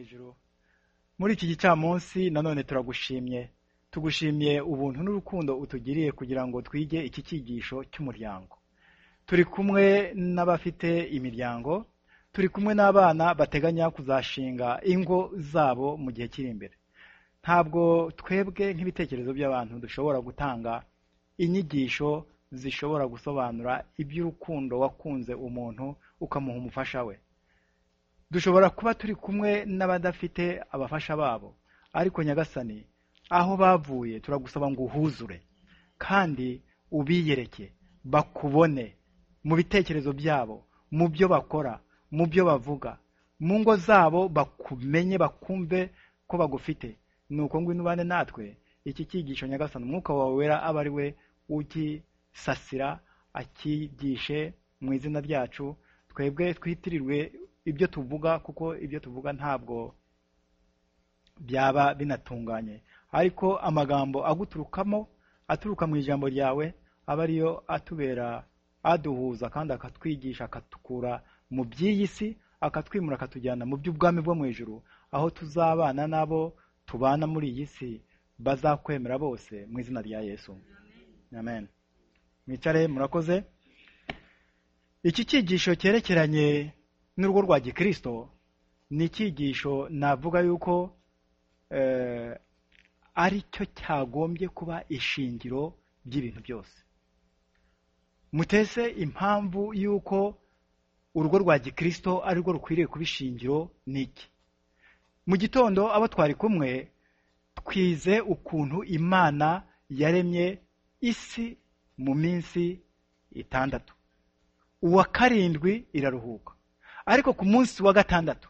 ijuru. Muri iki gicamunsi nanone turagushimye. Tugushimiye ubuntu n'urukundo utugiriye kugira ngo twige iki cyigisho cy'umuryango. Turi kumwe n'abafite imiryango, turi kumwe n'abana bateganya kuzashinga ingo zabo mu gihe kiri imbere. Ntabwo twebwe nk'ibitekerezo by'abantu dushobora gutanga inyigisho zishobora gusobanura iby'urukundo wakunze umuntu ukamuha umufasha we. Dushobora kuba turi kumwe n'abadafite abafasha babo, ariko nyagasani aho bavuye turagusaba ngo uhuzure kandi ubiyereke bakubone mu bitekerezo byabo mu byo bakora mu byo bavuga mu ngo zabo bakumenye bakumve ko bagufite nuko ngwino ubane natwe iki cyigisho nyagasani umwuka wawe wera abe ari we ugisasira akigishe mu izina ryacu twebwe twitirirwe ibyo tuvuga kuko ibyo tuvuga ntabwo byaba binatunganye ariko amagambo aguturukamo aturuka mu ijambo ryawe aba ariyo atubera aduhuza kandi akatwigisha akatukura mu by'iyi si akatwimura akatujyana mu by'ubwami bwo mu ijuru aho tuzabana n'abo tubana muri iyi si bazakwemera bose mu izina rya yesu amen mwicare murakoze iki cyigisho cyerekeranye n'urugo rwa gikirisito ni icyigisho navuga yuko ari cyo cyagombye kuba ishingiro ry'ibintu byose mutese impamvu y'uko urugo rwa gikirisito ari rwo rukwiriye kuba ishingiro ni iki mu gitondo abo twari kumwe twize ukuntu imana yaremye isi mu minsi itandatu uwa karindwi iraruhuka ariko ku munsi wa gatandatu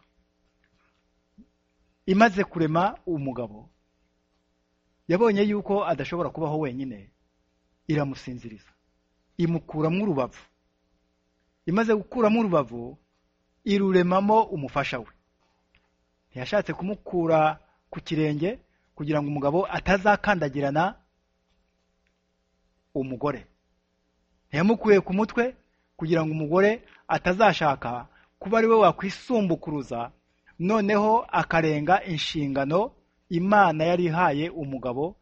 imaze kurema umugabo yabonye yuko adashobora kubaho wenyine iramusinziriza imukuramo urubavu imaze gukuramo urubavu iruremamo umufasha we ntiyashatse kumukura ku kirenge kugira ngo umugabo atazakandagirana umugore ntiyamukuye ku mutwe kugira ngo umugore atazashaka kuba ari we wakwisumbukuruza noneho akarenga inshingano imana yari ihaye umugabo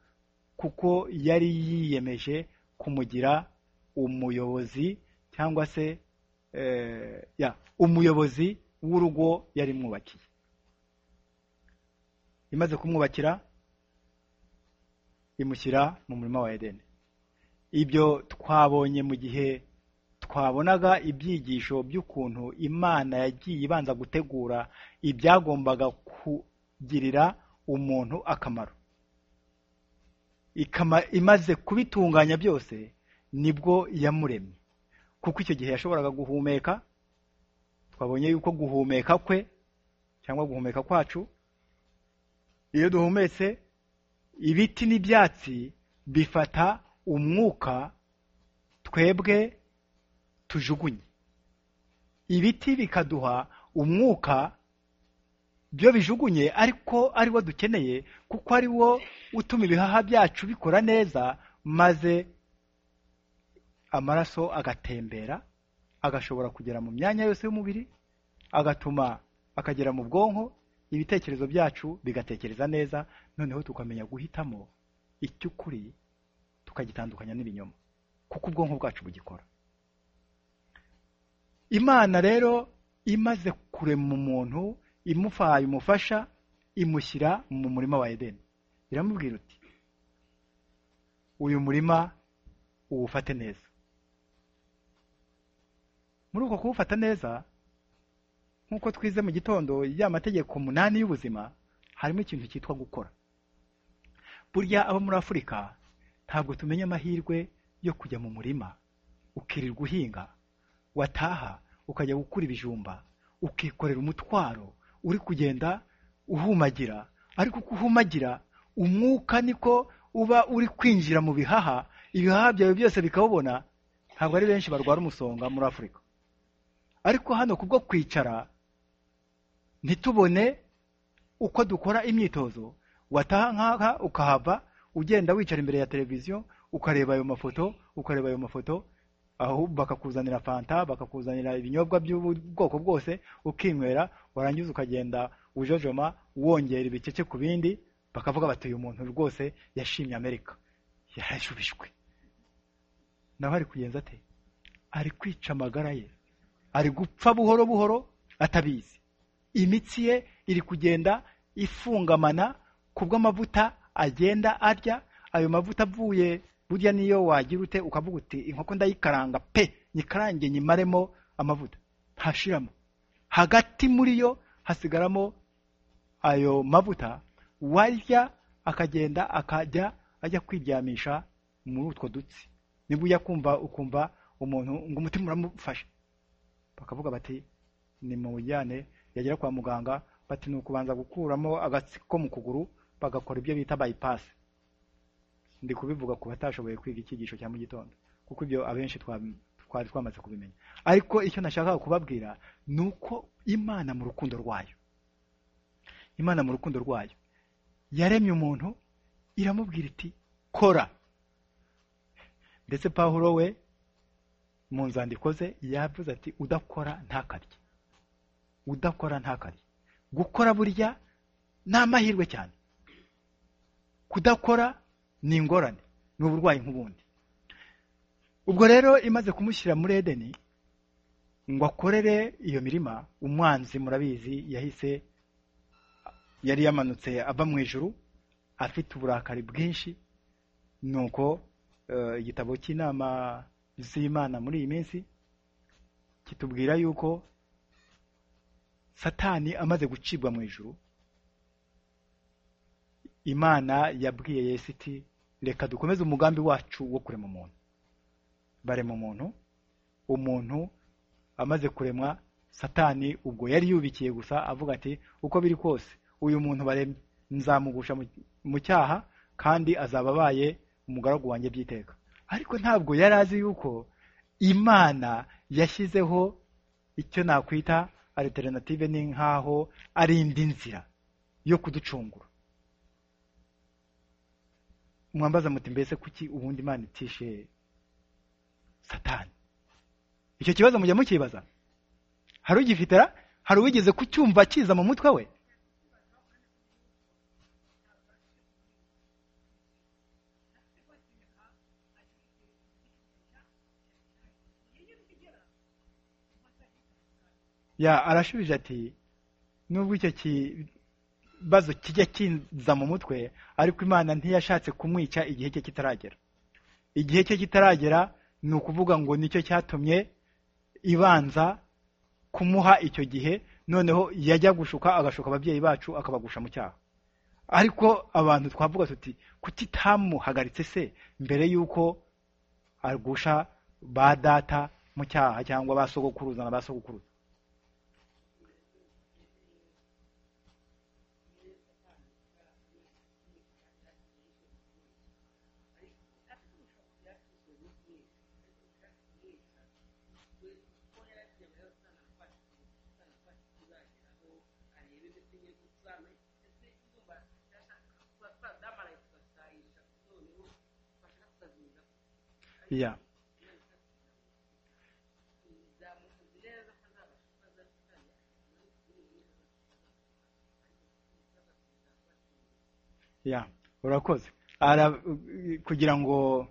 kuko yari yiyemeje kumugira umuyobozi cyangwa se umuyobozi w'urugo yari mwubakiye imaze kumwubakira imushyira mu murima wa edeni ibyo twabonye mu gihe twabonaga ibyigisho by'ukuntu imana yagiye ibanza gutegura ibyagombaga kugirira umuntu akamaro imaze kubitunganya byose nibwo yamuremye kuko icyo gihe yashoboraga guhumeka twabonye yuko guhumeka kwe cyangwa guhumeka kwacu iyo duhumetse ibiti n'ibyatsi bifata umwuka twebwe tujugunye ibiti bikaduha umwuka byo bijugunye ariko ari wo dukeneye kuko ari wo utuma ibihaha byacu bikora neza maze amaraso agatembera agashobora kugera mu myanya yose y'umubiri agatuma akagera mu bwonko ibitekerezo byacu bigatekereza neza noneho tukamenya guhitamo icy'ukuri tukagitandukanya n'ibinyoma kuko ubwonko bwacu bugikora imana rero imaze kurema umuntu imufaye umufasha imushyira mu murima wa edeni iramubwira uti uyu murima uwufate neza muri uko kuwufata neza nk'uko twize mu gitondo ya mategeko umunani y'ubuzima harimo ikintu cyitwa gukora burya abo muri afurika ntabwo tumenya amahirwe yo kujya mu murima ukirirwa uhinga wataha ukajya gukura ibijumba ukikorera umutwaro uri kugenda uhumagira ariko uko uhumagira umwuka niko uba uri kwinjira mu bihaha ibihaha byawe byose bikawubona ntabwo ari benshi barwara umusonga muri afurika ariko hano kubwo kwicara ntitubone uko dukora imyitozo wataha nk'aha ukahava ugenda wicara imbere ya televiziyo ukareba ayo mafoto ukareba ayo mafoto aho bakakuzanira fanta bakakuzanira ibinyobwa by'ubwoko bwose ukinywera warangiza ukagenda ujojoma wongera ibikeke ku bindi bakavuga bati uyu muntu rwose yashimye amerika yarajubijwe nawe ari kugenza ate ari kwica amagara ye ari gupfa buhoro buhoro atabizi imitsi ye iri kugenda ifungamana ku bw'amavuta agenda arya ayo mavuta avuye burya niyo wagira ute ukavuga uti inkoko ndayikaranga pe nyikarange nyimaremo amavuta ntashiramo hagati muri yo hasigaramo ayo mavuta warya akagenda akajya ajya kwiryamisha muri utwo dutsi nibwo ujya kumva ukumva umuntu ngo umutima uramufashe bakavuga bati ni mu bujyane yagera kwa muganga bati ni ukubanza gukuramo agatsiko ko mu kuguru bagakora ibyo bita bayipasi ndi kubivuga ku batashoboye kwiga icyigisho cya mu gitondo kuko ibyo abenshi twari twamaze kubimenya ariko icyo nashakaga kubabwira ni uko imana mu rukundo rwayo imana mu rukundo rwayo yaremye umuntu iramubwira iti kora ndetse pawulo we mu nzandiko ze yavuze ati udakora ntakarye udakora ntakarye gukora burya ni amahirwe cyane kudakora ni ingorane ni uburwayi nk'ubundi ubwo rero imaze kumushyira muri edeni ngo akorere iyo mirima umwanzi murabizi yahise yari yamanutse ava mu ijuru afite uburakari bwinshi nuko igitabo cy'inama z'imana muri iyi minsi kitubwira yuko satani amaze gucibwa mu ijuru imana yabwiye yesu iti reka dukomeze umugambi wacu wo kurema umuntu barema umuntu umuntu amaze kuremwa satani ubwo yari yubikiye gusa avuga ati uko biri kose uyu muntu baremye nzamugusha mu cyaha kandi azaba abaye umugaragu wanjye byiteka ariko ntabwo yari azi yuko imana yashyizeho icyo nakwita alternative ni nk'aho ari indi nzira yo kuducungura mwambaza muti mbese kuki ubundi imana itishe satani icyo kibazo mujya mukibaza hari ugifitera hari uwigeze kucyumva kiza mu mutwe we ya arashubije ati nubwo icyo kibazo kijya kinza mu mutwe ariko imana ntiyashatse kumwica igihe cye kitaragera igihe cye kitaragera ni ukuvuga ngo nicyo cyatumye ibanza kumuha icyo gihe noneho yajya gushuka agashuka ababyeyi bacu akabagusha mu cyaha ariko abantu twavuga tuti kutitamuhagaritse se mbere y'uko agusha ba data mu cyaha cyangwa ba sogokuruza na ba sogokuruza ya ya urakoze Ara- kugira ngo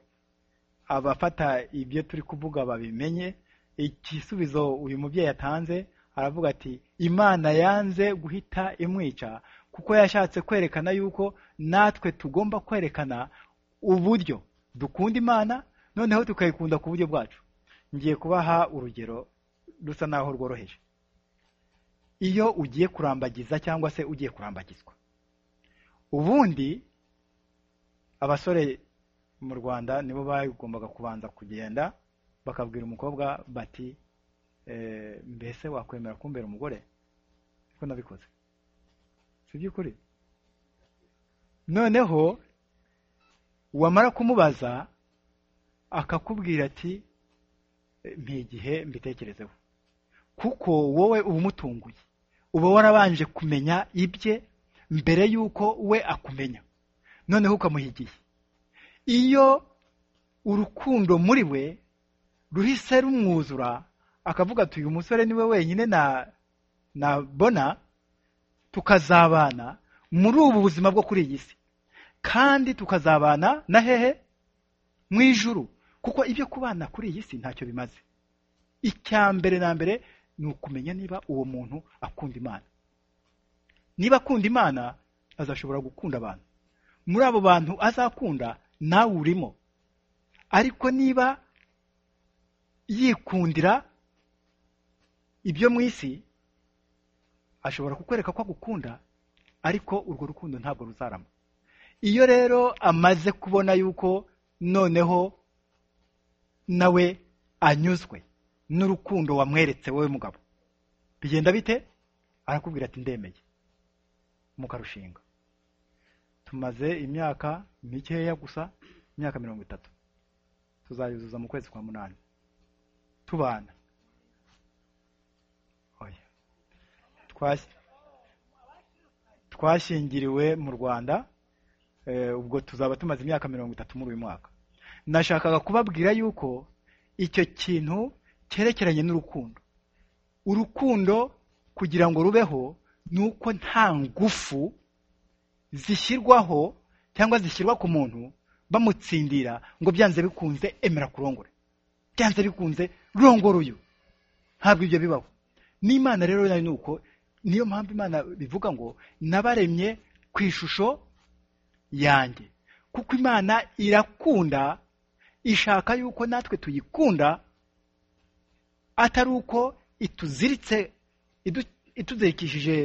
abafata ibyo turi kuvuga babimenye igisubizo uyu mubyeyi yatanze aravuga ati imana yanze guhita imwica kuko yashatse kwerekana yuko natwe tugomba kwerekana uburyo dukunda imana noneho tukayikunda ku buryo bwacu ngiye kubaha urugero rusa naho rworoheje iyo ugiye kurambagiza cyangwa se ugiye kurambagizwa ubundi abasore mu rwanda nibo bagombaga kubanza kugenda bakabwira umukobwa bati mbese wakwemera kumbera umugore ko nabikoze si by'ukuri noneho wamara kumubaza akakubwira ati ntigihe mbitekerezeho kuko wowe uba umutunguye uba warabanje kumenya ibye mbere y'uko we akumenya noneho ukamuha igihe iyo urukundo muri we ruhise rumwuzura akavuga ati uyu musore ni we wenyine nabona tukazabana muri ubu buzima bwo kuri iyi si kandi tukazabana na hehe mu ijuru kuko ibyo kubana kuri iyi si ntacyo bimaze icya mbere na mbere ni ukumenya niba uwo muntu akunda imana niba akunda imana azashobora gukunda abantu muri abo bantu azakunda nawe urimo ariko niba yikundira ibyo mu isi ashobora kukwereka ko agukunda ariko urwo rukundo ntabwo ruzarama iyo rero amaze kubona yuko noneho nawe anyuzwe n'urukundo wamweretse wowe mugabo bigenda bite arakubwira ati ndemeye mukarushinga tumaze imyaka mikeya gusa imyaka mirongo itatu tuzayuzuza mu kwezi kwa munani tubana twashyingiriwe mu rwanda ubwo tuzaba tumaze imyaka mirongo itatu muri uyu mwaka nashakaga kubabwira yuko icyo kintu cyerekeranye n'urukundo urukundo kugira ngo rubeho ni uko nta ngufu zishyirwaho cyangwa zishyirwa ku muntu bamutsindira ngo byanze bikunze emera kurongore byanze bikunze rongora uyu ntabwo ibyo bibaho n'imana rero nayo ni uko niyo mpamvu imana bivuga ngo nabaremye ku ishusho yanjye kuko imana irakunda ishaka yuko natwe tuyikunda atari uko ituziritse ituzirikishije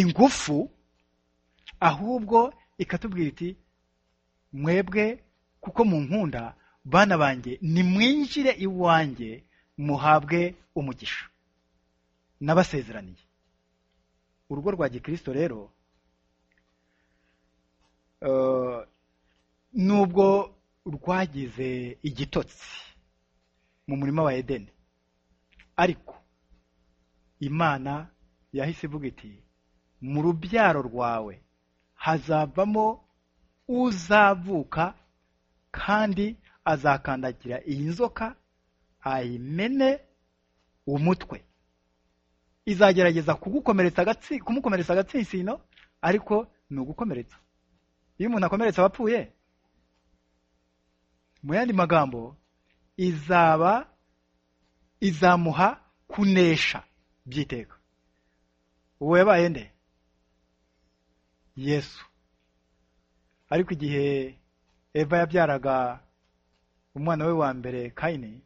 ingufu ahubwo ikatubwira iti mwebwe kuko mu nkunda bana banjye nimwinjire iwanjye muhabwe umugisha n'abasezeraniye urugo rwa gikirisito rero nubwo rwagize igitotsi mu murima wa edeni ariko imana yahise ivuga iti mu rubyaro rwawe hazavamo uzavuka kandi azakandagira iyi nzoka ayimene umutwe izagerageza kumukomeretsa agatsinsino ariko ni ugukomeretsa iyo umuntu akomeretsa abapfuye mu yandi magambo izaba izamuha kunesha byiteka uwo yabaye nde yesu ariko igihe eva yabyaraga umwana we wa mbere kayini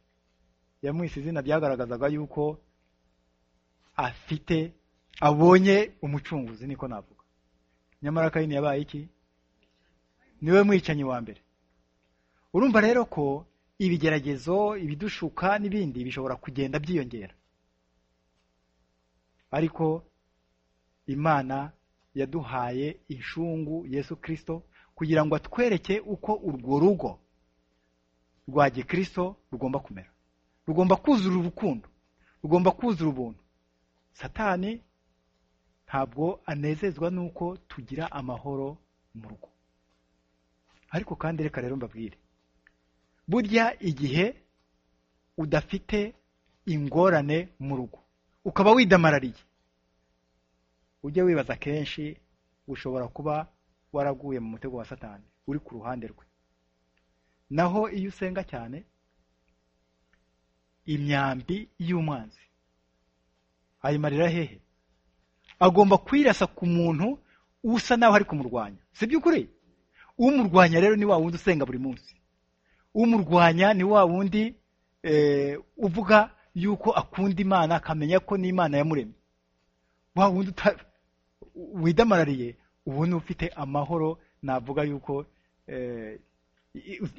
yamwise izina byagaragazaga yuko afite abonye umucunguzi niko navuga nyamara kayini yabaye iki niwe mwicanyi wa mbere urumva rero ko ibigeragezo ibidushuka n'ibindi bishobora kugenda byiyongera ariko imana yaduhaye inshungu yesu kirisito kugira ngo atwereke uko urwo rugo rwa gikirisito rugomba kumera rugomba kuzura urukundo rugomba kuzura ubuntu satani ntabwo anezezwa nuko tugira amahoro mu rugo ariko kandi reka rero mbabwire burya igihe udafite ingorane mu rugo ukaba widamarariye ujye wibaza kenshi ushobora kuba waraguye mu mutego wa satani uri ku ruhande rwe naho iyo usenga cyane imyambi y'umwanzi ayimarira hehe agomba kwirasa ku muntu usa naho ari kumurwanya si by'ukuri umurwanya rero ni wa wundi usenga buri munsi umurwanya ni wa wundi uvuga yuko akunda imana akamenya ko n'imana yamuremye wa wundi widamarariye ubona ufite amahoro navuga yuko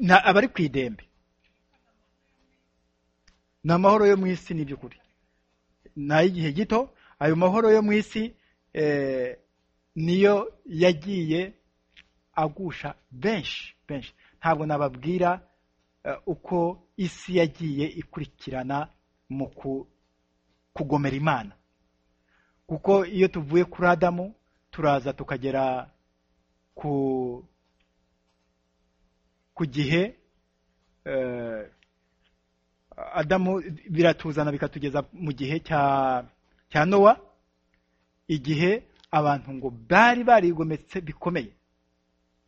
aba ari ku idembe ni amahoro yo mu isi ni iby'ukuri ni ay'igihe gito ayo mahoro yo mu isi niyo yagiye agusha benshi benshi ntabwo nababwira uko isi yagiye ikurikirana mu kugomera imana kuko iyo tuvuye kuri adamu turaza tukagera ku ku gihe adamu biratuzana bikatugeza mu gihe cya cya nowa igihe abantu ngo bari barigometse bikomeye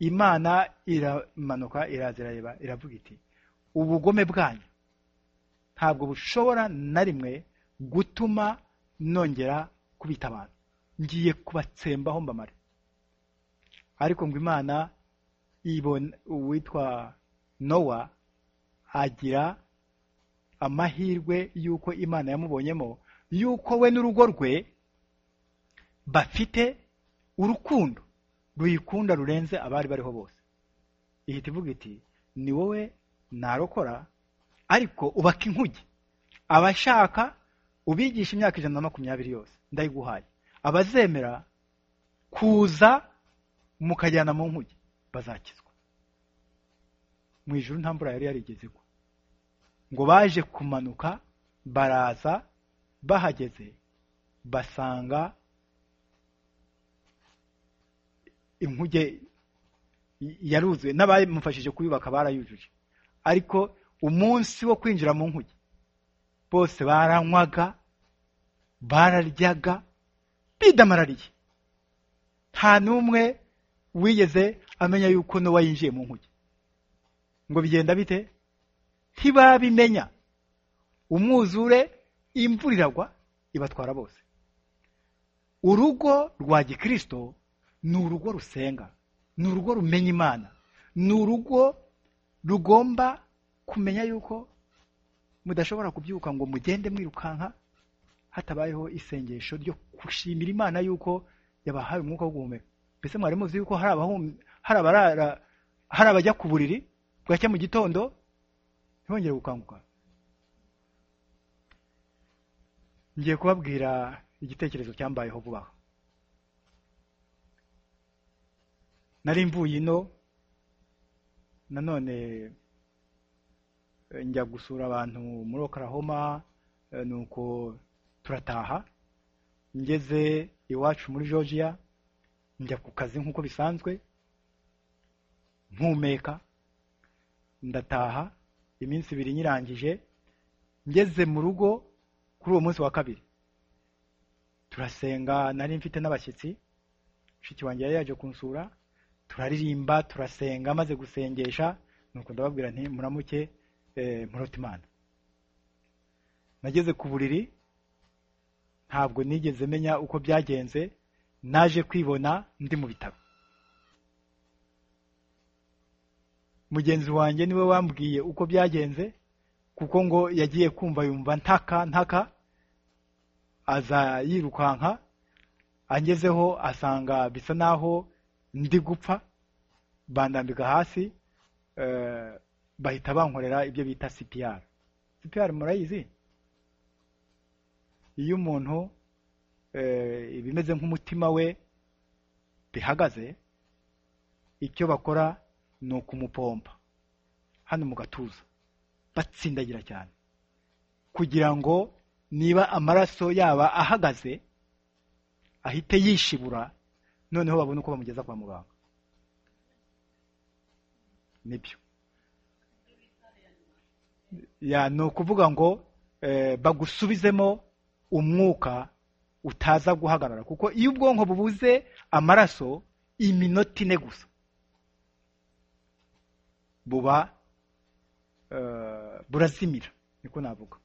imana iramanuka iraza irareba iravuga iti ubugome bwanyu ntabwo bushobora na rimwe gutuma nongera kubita abantu ngiye kubatsembaho mbamare ariko ngo imana ibona uwitwa nowa agira amahirwe y'uko imana yamubonyemo y'uko we n'urugo rwe bafite urukundo ruyikunda rurenze abari bariho bose ihita ivuga iti ni wowe narokora ariko ubaka inkuge abashaka ubigisha imyaka ijana na makumyabiri yose ndayiguhaye abazemera kuza mukajyana mu nkuge bazakizwa mu ijoro nta mvura yari yarigeze ko ngo baje kumanuka baraza bahageze basanga inkuge yaruzuye n'abamufashije kuyubaka barayujuje ariko umunsi wo kwinjira mu nkuge bose baranywaga bararyaga bidamarariye nta n'umwe wigeze amenya yuko n'uwo yinjiye mu nkuge ngo bigenda bite ntibabimenya umwuzure imvura iragwa ibatwara bose urugo rwa gikirisito ni urugo rusenga ni urugo rumenya imana ni urugo rugomba kumenya yuko mudashobora kubyuka ngo mugende mwirukanka hatabayeho isengesho ryo gushimira imana yuko yabahaye umwuka wo guhumeka mbese mwari muzi yuko hari abajya ku buriri bwacya mu gitondo ntibongere gukanguka ngiye kubabwira igitekerezo cyambayeho vuba aha nari mvuye ino nanone njya gusura abantu muri okarahoma nuko turataha ngeze iwacu muri georgia njya ku kazi nk'uko bisanzwe mpumeka ndataha iminsi ibiri nyirangije ngeze mu rugo kuri uwo munsi wa kabiri turasenga nari mfite n'abashyitsi mushiki wanjye yari yaje kunsura turaririmba turasenga amaze gusengesha nuko ndababwira nti muramuke murota imana nageze ku buriri ntabwo nigeze menya uko byagenze naje kwibona ndi mu bitaro mugenzi wanjye niwe wambwiye uko byagenze kuko ngo yagiye kumva yumva ntaka ntaka aza yirukanka angezeho asanga bisa naho ndi gupfa bandambika hasi bahita bankorera ibyo bita sipiyara sipiyara murayizi iyo umuntu ibimeze nk'umutima we bihagaze icyo bakora ni ukumupompa hano mu gatuza batsindagira cyane kugira ngo niba amaraso yaba ahagaze ahite yishibura noneho babona uko bamugeza kwa muganga nibyo ni ukuvuga ngo bagusubizemo umwuka utaza guhagarara kuko iyo ubwonko bubuze amaraso iminota ine gusa buba burazimira niko navuga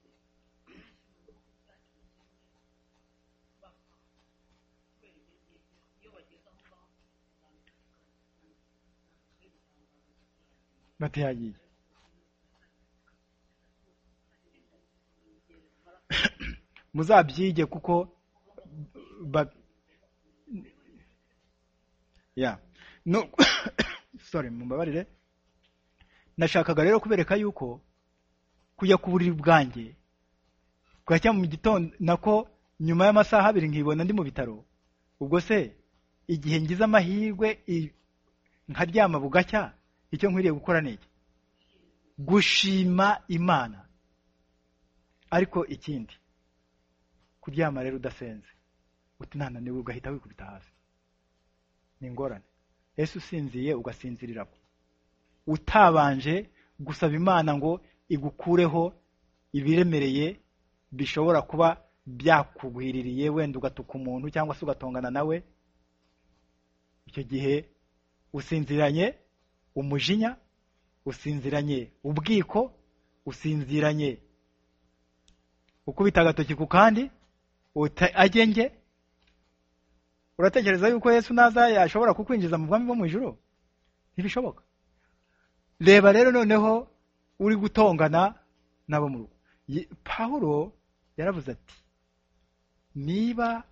batayagiye muzabyige kuko sorry mumbabarire nashakaga rero kubereka yuko kujya ku buriri bwanjye bwacya mu gitondo nako nyuma y'amasaha abiri nkibona ndi mu bitaro ubwo se igihe ngize amahirwe nkaryama bugacya icyo nkwiriye gukora ni iki gushima imana ariko ikindi kuryama rero udasenze utinananiwe ugahita wikubita hasi ni ingorane ese usinziye ugasinzirira utabanje gusaba imana ngo igukureho ibiremereye bishobora kuba byakugwiririye wenda ugatuka umuntu cyangwa se ugatongana nawe icyo gihe usinziranye umujinya usinziranye ubwiko usinziranye ukubita agatoki ku kandi agenge uratekereza yuko Yesu naza yashobora kukwinjiza mu bwami bwo mu ijoro ntibishoboka reba rero noneho uri gutongana n'abo mu rugo pawulo yaravuze ati niba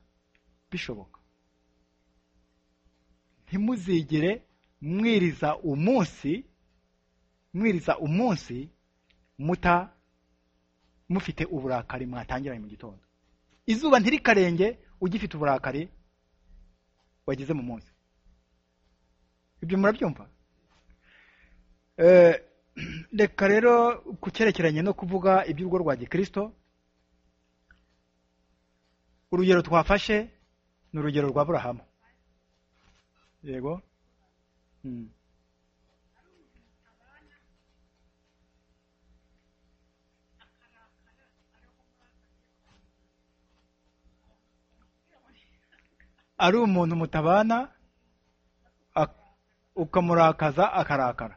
bishoboka ntimuzigere mwiriza umunsi mwiriza umunsi muta mufite uburakari mwatangiranye mu gitondo izuba ntirikarenge ugifite uburakari wagize mu munsi ibyo murabyumva reka rero ku cyerekeranye no kuvuga iby'urugo rwa gikirisito urugero twafashe ni urugero rwa burahamu yego ari umuntu mutabana ukamurakaza akarakara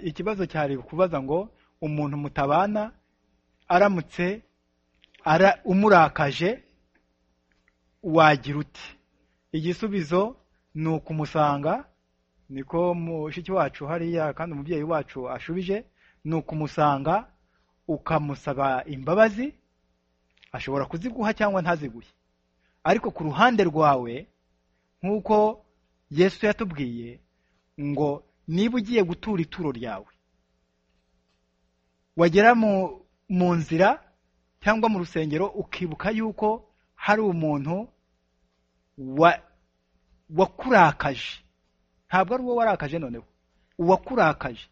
ikibazo cyari kubaza ngo umuntu mutabana aramutse umurakaje wagira uti igisubizo ni ukumusanga niko mushiki wacu hariya kandi umubyeyi wacu ashubije ni ukumusanga ukamusaba imbabazi ashobora kuziguha cyangwa ntaziguhe ariko ku ruhande rwawe nk'uko yesu yatubwiye ngo niba ugiye gutura ituro ryawe wagera mu nzira cyangwa mu rusengero ukibuka yuko hari umuntu wakurakaje ntabwo ari uwo warakaje noneho uwakurakaje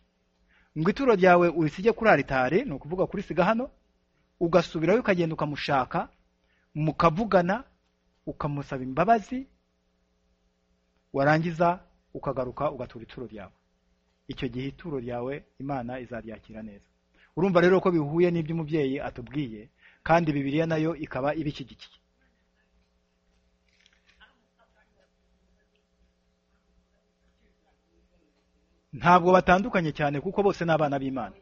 ngo ituro ryawe urisige kuri aritari ni ukuvuga kurisiga hano ugasubirayo ukagenda ukamushaka mukavugana ukamusaba imbabazi warangiza ukagaruka ugatura ituro ryawe icyo gihe ituro ryawe imana izaryakira neza urumva rero ko bihuye n'iby'umubyeyi atubwiye kandi bibiriya nayo ikaba ibishyigikiye ntabwo batandukanye cyane kuko bose ni abana b'imana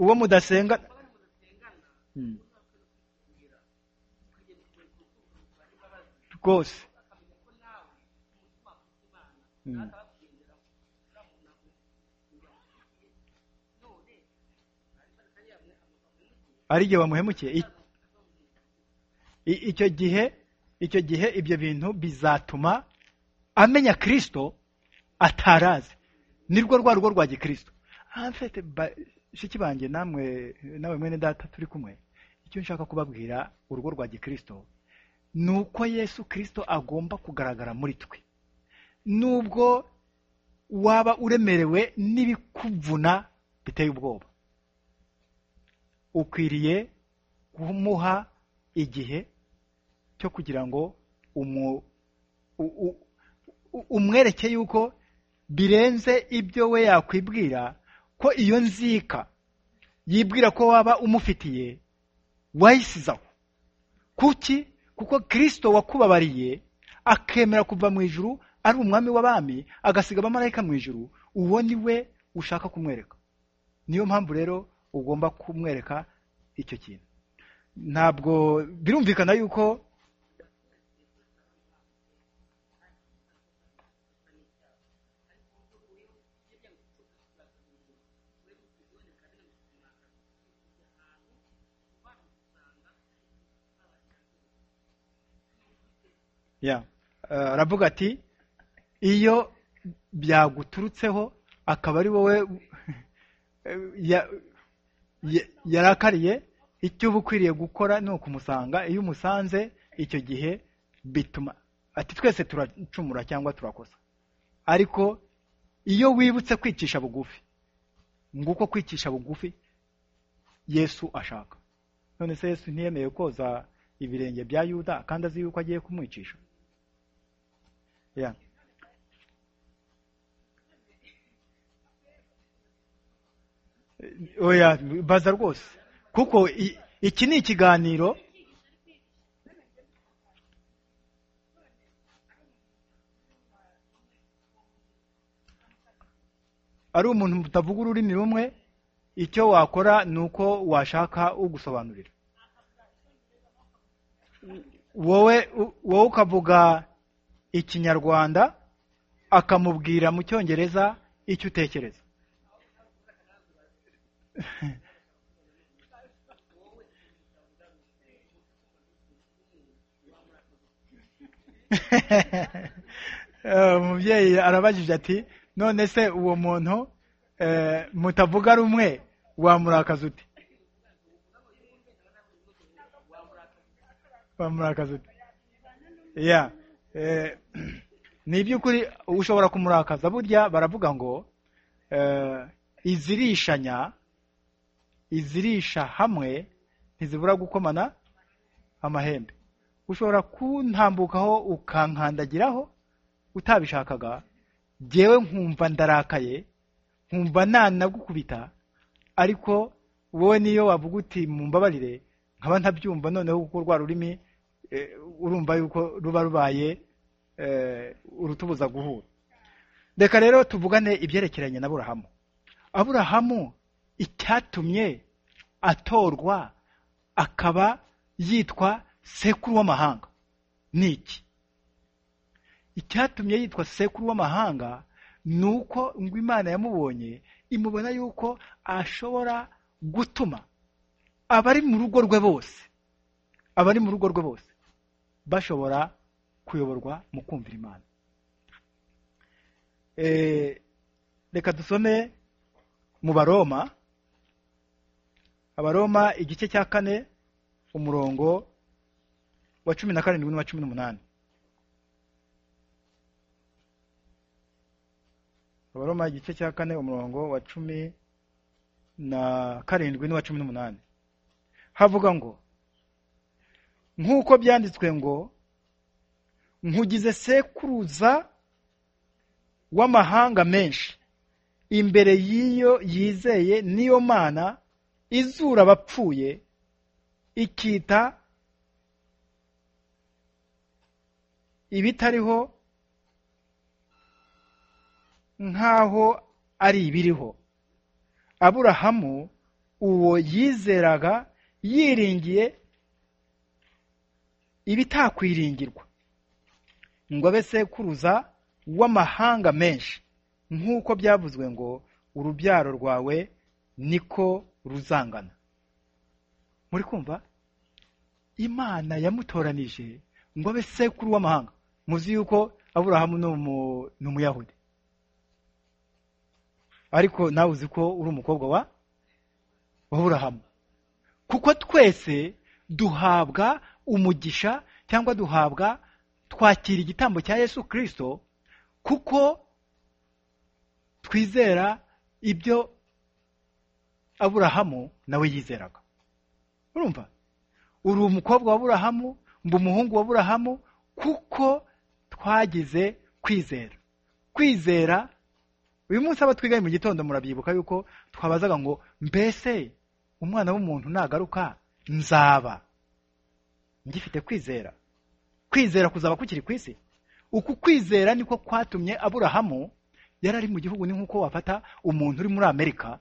uwo mudasenga rwose ari igihe bamuhemukiye icyo gihe icyo gihe ibyo bintu bizatuma amenya kirisito atarazi nirwo rwa rugo rwa gikirisito mfite shiki banjye namwe nawe mwene data turi kumwe icyo nshaka kubabwira urugo rwa gikirisito ni uko yesu kirisito agomba kugaragara muri twe nubwo waba uremerewe n'ibikuvuna biteye ubwoba ukwiriye kumuha igihe cyo kugira ngo umwereke yuko birenze ibyo we yakwibwira ko iyo nzika yibwira ko waba umufitiye wayisizaho kuki kuko kirisito wakubabariye akemera kuva mu ijuru ari umwami w'abami agasiga abamarayika mu ijuru uwo ni we ushaka kumwereka niyo mpamvu rero ugomba kumwereka icyo kintu ntabwo birumvikana yuko aravuga ati iyo byaguturutseho akaba ari wowe yarakariye icyo uba ukwiriye gukora ni ukumusanga iyo umusanze icyo gihe bituma ati twese turacumura cyangwa turakosa ariko iyo wibutse kwicisha bugufi nguko kwicisha bugufi yesu ashaka none se yesu ntiyemeye koza ibirenge bya yuda kandi azi yuko agiye kumwicisha Yeah. oya baza rwose kuko i- iki ni ikiganiro ari umuntu mutavuga ururimi rumwe icyo wakora ni uko washaka ugusobanurira wowe u- wowe ukavuga ikinyarwanda akamubwira mu cyongereza icyo utekereza Eh, umubyeyi arabajije ati none se uwo muntu eh, mutavuga rumwe wamurakaza ute wamurakaza ute ya eh, ni iby'ukuri ushobora kumurakaza burya baravuga ngo eh, izirishanya izirisha hamwe ntizibura gukomana amahembe ushobora kuntambukaho ukankandagiraho utabishakaga jyewe nkumva ndarakaye nkumva nanagukubita ariko wowe niyo wavuga uti mumbabarire nkaba ntabyumva noneho kuko rwa rurimi eh, urumva yuko ruba rubaye eh, urutubuza guhura reka rero tuvugane ibyerekeranye na burahamu aburahamu icyatumye atorwa akaba yitwa sekuru w'amahanga ni iki icyatumye yitwa sekuru w'amahanga ni uko ngo imana yamubonye imubona yuko ashobora gutuma abari mu rugo rwe bose abari mu rugo rwe bose bashobora kuyoborwa mu kumvira imana Eh, reka dusome mu baroma abaroma igice cya kane umurongo wa cumi na karindwi n'uwa cumi n'umunani abaroma igice cya kane umurongo wa cumi na karindwi n'uwa cumi n'umunani havuga ngo nk'uko byanditswe ngo nkugize sekuruza w'amahanga menshi imbere y'iyo yizeye n'iyo mana izura abapfuye ikita ibitariho nk'aho ari ibiriho aburahamu uwo yizeraga yiringiye ibitakwiringirwa ngo abe sekuruza w'amahanga menshi nk'uko byavuzwe ngo urubyaro rwawe niko ruzangana muri kumva imana yamutoranije ngo abe sekuru w'amahanga muzi yuko aburahamu ni umu- ni umuyahudi ariko nawe uzi ko uri umukobwa wa wa burahamu kuko twese duhabwa umugisha cyangwa duhabwa twakira igitambo cya yesu kirisito kuko twizera ibyo aburahamu nawe yizeraga urumva uri umukobwa wa aburahamu mba umuhungu wa aburahamu kuko twagize kwizera kwizera uyu munsi abo twigaye mu gitondo murabyibuka yuko twabazaga ngo mbese umwana w'umuntu nagaruka nzaba ngifite kwizera kwizera kuzaba kukiri ku isi uku kwizera niko kwatumye aburahamu yari ari mu gihugu ni nk'uko wafata umuntu uri muri amerika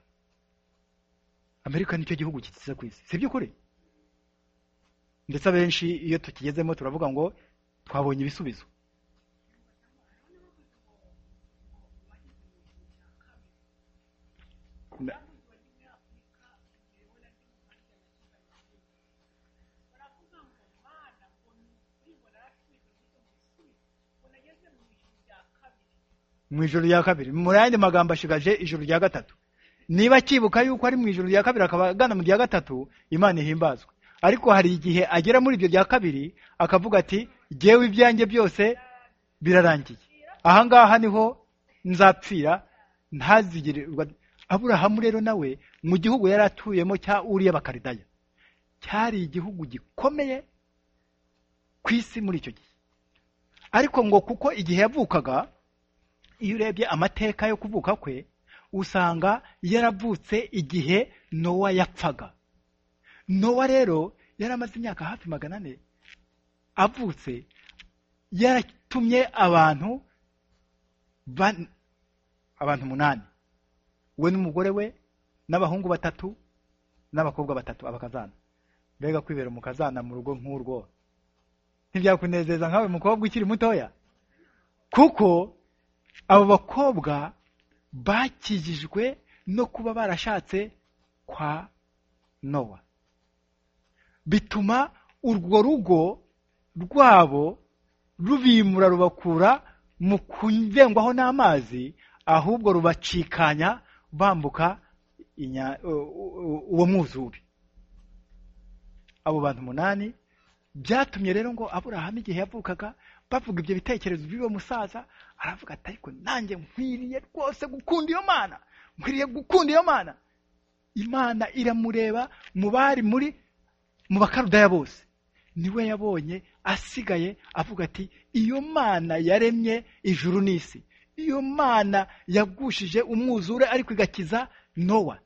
amerika nicyo gihugu kikize ku isi si by'ukuri ndetse abenshi iyo tukigezemo turavuga ngo twabonye ibisubizo Na- mu ijoro rya kabiri mu yandi magambo ashigaje ijoro rya gatatu niba akibuka yuko ari mu ijoro rya kabiri akaba agana mu rya gatatu imana ihimbazwe ariko hari igihe agera muri ibyo rya kabiri akavuga ati jyewe ibyanjye byose birarangiye aha ngaha niho nzapfira ntazigirirwa aburahamu rero nawe mu gihugu yari atuyemo cya uriya bakaridaya cyari igihugu gikomeye ku isi muri icyo gihe ariko ngo kuko igihe yavukaga iyo urebye amateka yo kuvuka kwe usanga yaravutse igihe nowa yapfaga nowa rero yari amaze imyaka hafi magana ane avutse yaratumye abantu ban- abantu umunani we n'umugore we n'abahungu batatu n'abakobwa batatu abakazana mbega kwibera umukazana mu rugo nk'urwo ntibyakunezeza nkawe mukobwa ukiri mutoya kuko abo bakobwa bakijijwe no kuba barashatse kwa nowa bituma urwo rugo rwabo rubimura rubakura mu kuvengwaho n'amazi ahubwo rubacikanya bambuka inya- u- u- uwo mwuzure abo bantu umunani byatumye rero ngo aburahamu igihe yavukaga bavuga ibyo bitekerezo by'uwo musaza aravuga ati ariko nanjye nkwiriye rwose gukunda iyo mana nkwiriye gukunda iyo mana imana iramureba mu bari muri mu bakarudaya bose niwe yabonye asigaye avuga ati iyo mana yaremye ijuru n'isi iyo mana yagushije umwuzure ariko igakiza nowa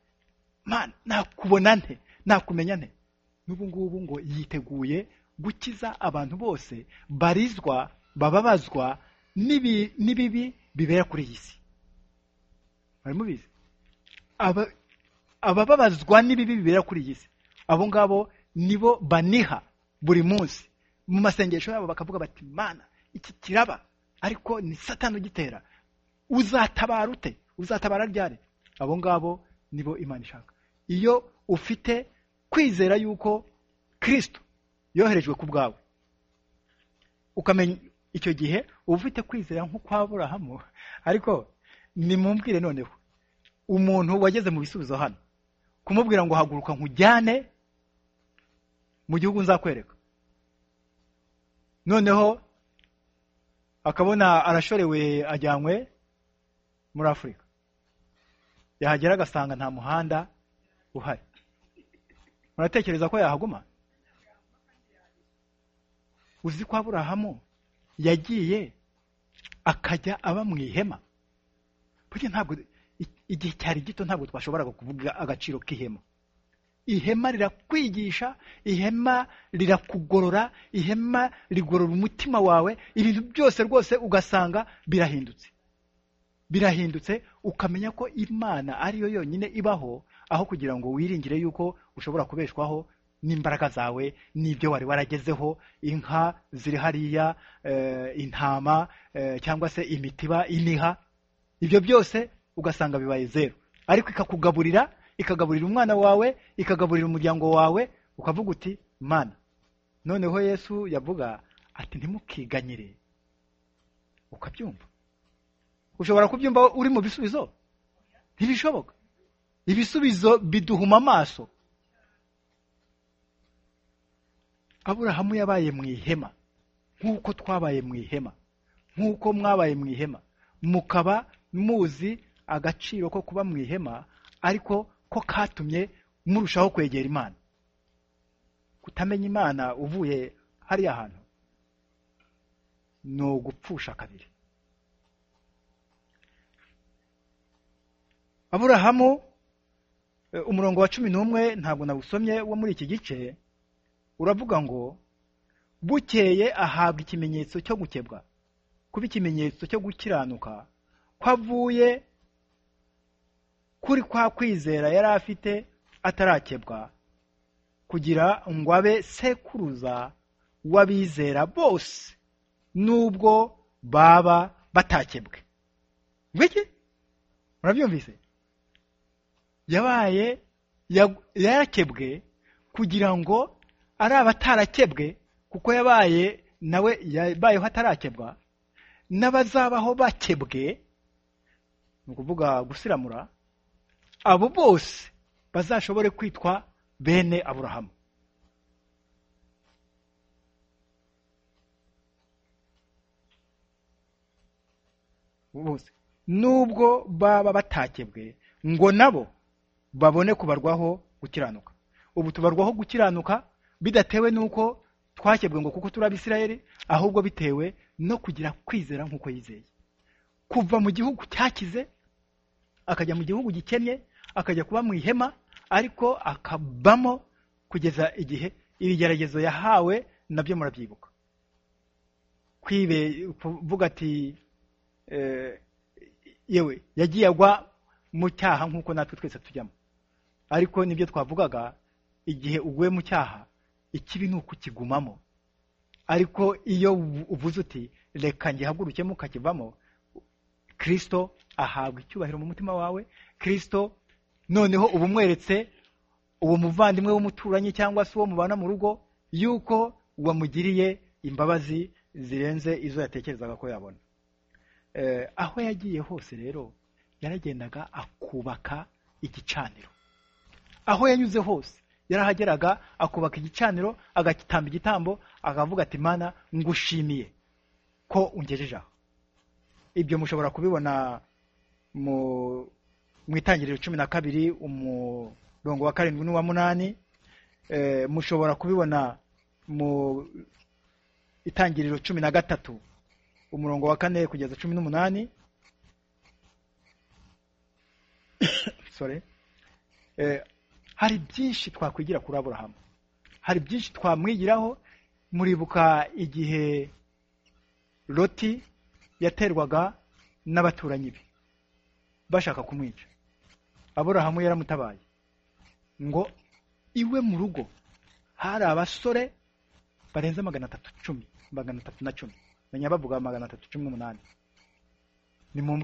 mana nakubona nte nakumenya nte n'ubu ngubu ngo yiteguye gukiza abantu bose barizwa bababazwa n'ibi- n'ibibi bibera kuri iyi si mwari mubizi Aba- abababazwa n'ibibi bibera kuri iyi si abo ngabo nibo baniha buri munsi mu masengesho yabo bakavuga bati mana iki kiraba ariko ni satani ugitera uzatabara ute uzatabara ryari abo ngabo nibo imana ishaka iyo ufite kwizera yuko kristo yoherejwe ku bwawe ukamenya icyo gihe uba ufite kwizera nk'ukwa burahamu ariko nimumbwire noneho umuntu wageze mu bisubizo hano kumubwira ngo haguruka nkujyane mu gihugu nzakwereka noneho akabona arashorewe ajyanywe muri afurika yahagera agasanga nta muhanda uhari muratekereza ko yahaguma uzi ko aburahamu yagiye akajya aba mu ihema burya ntabwo i- igihe cyari gito ntabwo twashoboraga kuvuga agaciro k'ihema ihema rirakwigisha ihema rirakugorora ihema rigorora umutima wawe ibintu byose rwose ugasanga birahindutse birahindutse ukamenya ko imana ariyo yonyine ibaho aho kugira ngo wiringire yuko ushobora kubeshwaho n'imbaraga zawe n'ibyo wari waragezeho inka ziri hariya eh, intama eh, cyangwa se imitiba imiha ibyo byose ugasanga bibaye zeru ariko ikakugaburira ikagaburira umwana wawe ikagaburira umuryango wawe ukavuga uti mana noneho yesu yavuga ati ntimukiganyire ukabyumva ushobora kubyumva uri mu bisubizo ntibishoboka ibisubizo biduhuma amaso aburahamu yabaye mu ihema nk'uko twabaye mu ihema nk'uko mwabaye mu ihema mukaba muzi agaciro ko kuba mu ihema ariko ko katumye murushaho kwegera imana kutamenya imana uvuye hariya hantu ni ugupfusha kabiri aburahamu eh, umurongo wa cumi n'umwe ntabwo nawusomye wo muri iki gice uravuga ngo bukeye ahabwa ikimenyetso cyo gukebwa kuba ikimenyetso cyo gukiranuka ko avuye kuri kwa kwizera yari afite atarakebwa kugira ngo abe sekuruza w'abizera bose nubwo baba batakebwe ngwiki murabyumvise yabaye yag- yarakebwe kugira ngo ari abatarakebwe kuko yabaye nawe yabayeho atarakebwa n'abazabaho bakebwe ni ukuvuga gusiramura abo bose bazashobore kwitwa bene aburahamu bose nubwo baba batakebwe ngo nabo babone kubarwaho gukiranuka ubu tubarwaho gukiranuka bidatewe n'uko twakebwe ngo kuko turi abisirayeli ahubwo bitewe no kugira kwizera nk'uko yizeye kuva mu gihugu cyakize akajya mu gihugu gikennye akajya kuba mu ihema ariko akabamo kugeza igihe ibigeragezo yahawe nabyo murabyibuka kwibe kuvuga ati yewe yagiye agwa mu cyaha nk'uko natwe twese tujyamo ariko nibyo twavugaga igihe uguye mu cyaha ikibi ni ukukigumamo ariko iyo uvuze uti reka ngihagurukemo ukakivamo kirisito ahabwa icyubahiro mu mutima wawe kirisito noneho uba umweretse uwo muvandimwe w'umuturanyi cyangwa se uwo mubana mu rugo yuko wamugiriye imbabazi zirenze izo yatekerezaga ko yabona aho yagiye hose rero yaragendaga akubaka igicaniro aho yanyuze hose yarahageraga akubaka igicaniro agitamba igitambo akavuga ati mana ngushimiye ko ungejeje aho ibyo mushobora kubibona mu itangiriro cumi na kabiri umurongo wa karindwi n'uwa munani mushobora kubibona mu itangiriro cumi na gatatu umurongo wa kane kugeza cumi n'umunani hari byinshi twakwigira kuri aburahamu hari byinshi twamwigiraho muribuka igihe loti yaterwaga n'abaturanyi be bashaka kumwica aburahamu yaramutabaye ngo iwe mu rugo hari abasore barenze magana atatu cumi magana atatu na cumi menya bavuga magana atatu cumi n'umunani ni mu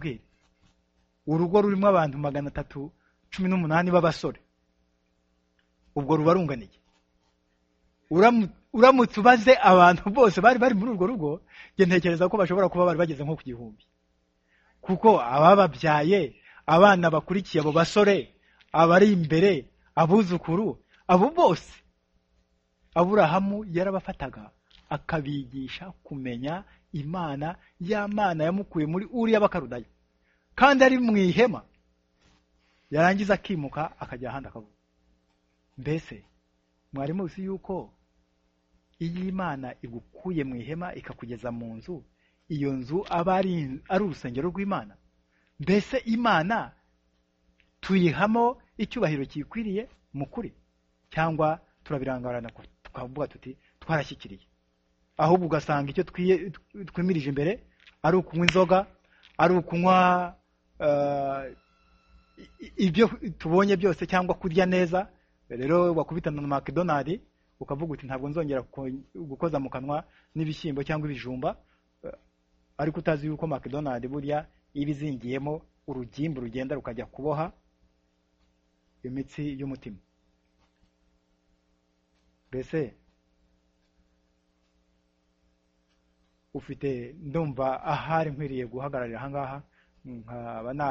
urugo rurimo abantu magana atatu cumi n'umunani b'abasore ubwo ruba runganiye uramutse ubaze abantu bose bari bari muri urwo rugo njye ntekereza ko bashobora kuba bari bageze nko ku gihumbi kuko abababyaye abana bakurikiye abo basore abari imbere abuzukuru abo bose aburahamu yarabafataga akabigisha kumenya imana ya mana yamukuye muri uriya bakarudaya kandi ari mu ihema yarangiza akimuka akajya ahandi akavuga mbese mwari muzi yuko iyo imana igukuye mu ihema ikakugeza mu nzu iyo nzu aba ari urusengero rw'imana mbese imana tuyihamo icyubahiro kiyikwiriye mu kuri cyangwa turabirangarana kure twavuga tuti twarashyikiriye ahubwo ugasanga icyo twimirije imbere ari ukunywa inzoga ari ukunywa ibyo tubonye byose cyangwa kurya neza rero wakubitana na makidonari ukavuga uti ntabwo nzongera gukoza mu kanwa n'ibishyimbo cyangwa ibijumba ariko utazi yuko makidonari burya iba izingiyemo urugimbu rugenda rukajya kuboha imitsi y'umutima mbese ufite ndumva ahari nkwiriye guhagararira ahangaha nkaba na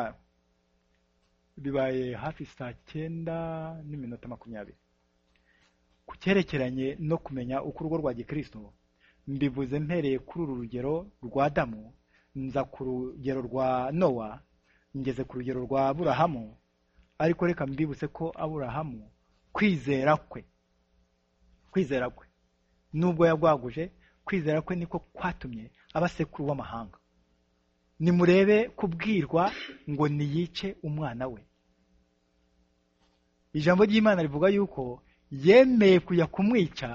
bibaye hafi saa cyenda n'iminota makumyabiri ku cyerekeranye no kumenya uko urugo rwa gikristo mbivuze mpereye kuri uru rugero rwa damu nza ku rugero rwa nowa ngeze ku rugero rwa aburahamu ariko reka mbibutse ko aburahamu kwizera kwe kwizera kwe nubwo yagwaguje kwizera kwe niko kwatumye aba sekuru w'amahanga nimurebe kubwirwa ngo niyice umwana we ijambo ry'imana rivuga yuko yemeye kujya kumwica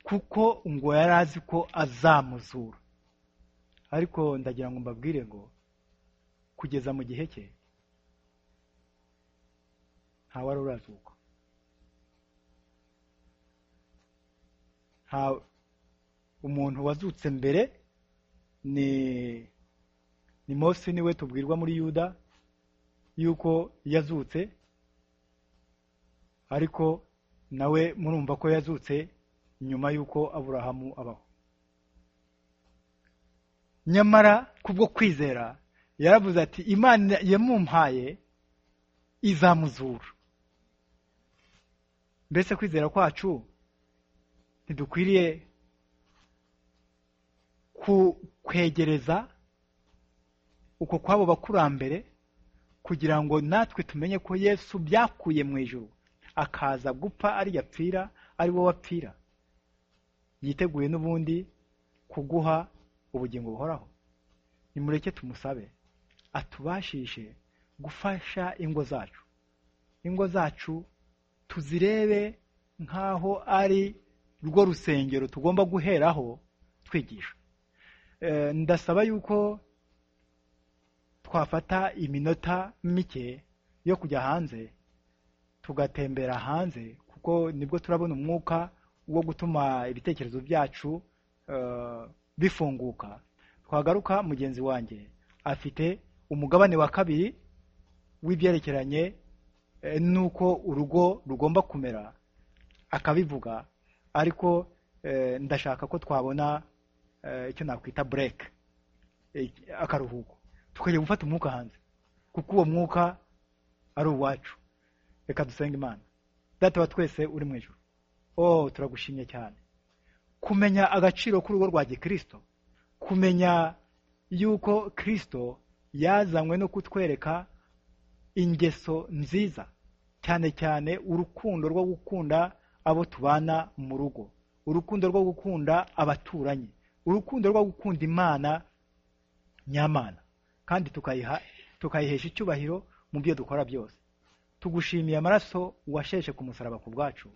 kuko ngo yari azi ko azamuzura ariko ndagira ngo mbabwire ngo kugeza mu gihe cye ntawari urazuka umuntu wazutse mbere ni ni mose niwe tubwirwa muri yuda yuko yazutse ariko nawe murumva ko yazutse nyuma y'uko aburahamu abaho nyamara kubwo kwizera yaravuze ati imana yamumpaye izamuzura mbese kwizera kwacu ntidukwiriye kwegereza uko kwabo bakurambere kugira ngo natwe tumenye ko yesu byakuye mu ijoro akaza gupfa ariyo apfira ari wowe apfira yiteguye n'ubundi kuguha ubugingo buhoraho nimureke tumusabe atubashishe gufasha ingo zacu ingo zacu tuzirebe nk'aho ari rwo rusengero tugomba guheraho twigisha ndasaba yuko twafata iminota mike yo kujya hanze tugatembera hanze kuko nibwo turabona umwuka wo gutuma ibitekerezo byacu bifunguka twagaruka mugenzi wanjye afite umugabane wa kabiri w'ibyerekeranye n'uko urugo rugomba kumera akabivuga ariko ndashaka ko twabona icyo nakwita bureke akaruhuko tukajya gufata umwuka hanze kuko uwo mwuka ari uwacu reka dusenga imana data wa twese uri mu ijoro oh turagushimye cyane kumenya agaciro k'urugo rwa gikirisito kumenya yuko kirisito yazanywe no kutwereka ingeso nziza cyane cyane urukundo rwo gukunda abo tubana mu rugo urukundo rwo gukunda abaturanyi urukundo rwo gukunda imana nyamana kandi tukayiha tukayihesha icyubahiro mu byo dukora byose tugushimiye amaraso washeshe ku musaraba ku bwacu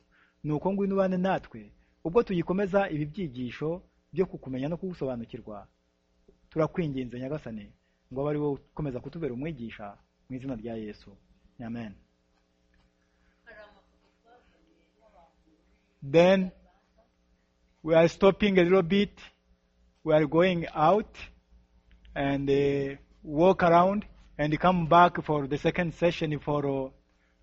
ni uko ngwino ubane natwe ubwo tugikomeza ibi byigisho byo kukumenya no kugusobanukirwa turakwinginze nyagasane ngo abe ari wowe ukomeza kutubera umwigisha mu izina rya yesu amen then we are stopping a little bit we are going out and uh, walk around and come back for the second session for uh,